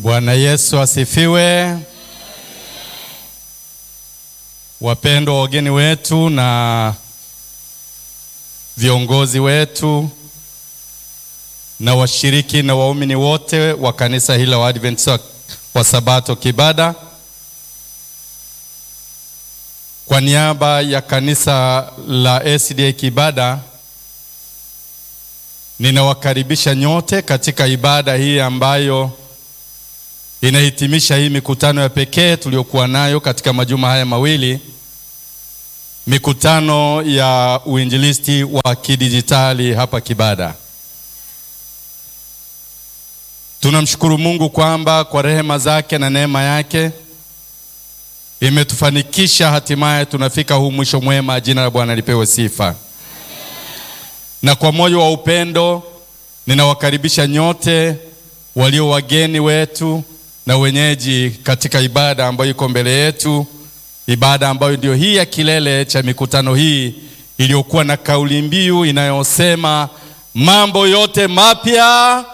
Bwana Yesu asifiwe. Wapendwa wageni wetu na viongozi wetu na washiriki na waumini wote wa kanisa hili la Waadventista wa Sabato Kibada, kwa niaba ya kanisa la SDA Kibada ninawakaribisha nyote katika ibada hii ambayo inahitimisha hii mikutano ya pekee tuliyokuwa nayo katika majuma haya mawili, mikutano ya uinjilisti wa kidijitali hapa Kibada. Tunamshukuru Mungu kwamba kwa rehema zake na neema yake imetufanikisha hatimaye tunafika huu mwisho mwema. Jina la Bwana lipewe sifa. Na kwa moyo wa upendo ninawakaribisha nyote walio wageni wetu na wenyeji katika ibada ambayo iko mbele yetu, ibada ambayo ndio hii ya kilele cha mikutano hii iliyokuwa na kauli mbiu inayosema mambo yote mapya.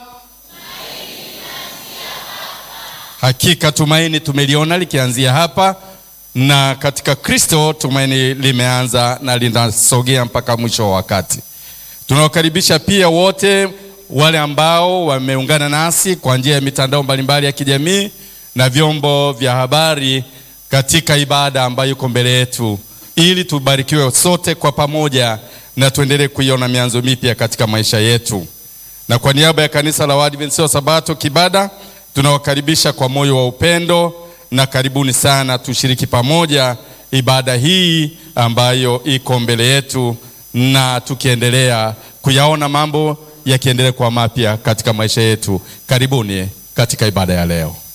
Hakika tumaini tumeliona likianzia hapa, na katika Kristo tumaini limeanza na linasogea mpaka mwisho wa wakati. Tunawakaribisha pia wote wale ambao wameungana nasi kwa njia ya mitandao mbalimbali ya kijamii na vyombo vya habari katika ibada ambayo iko mbele yetu, ili tubarikiwe sote kwa pamoja na tuendelee kuiona mianzo mipya katika maisha yetu. Na kwa niaba ya kanisa la Waadventista wa Sabato Kibada tunawakaribisha kwa moyo wa upendo na karibuni sana, tushiriki pamoja ibada hii ambayo iko mbele yetu, na tukiendelea kuyaona mambo yakiendelea kuwa mapya katika maisha yetu. Karibuni katika ibada ya leo.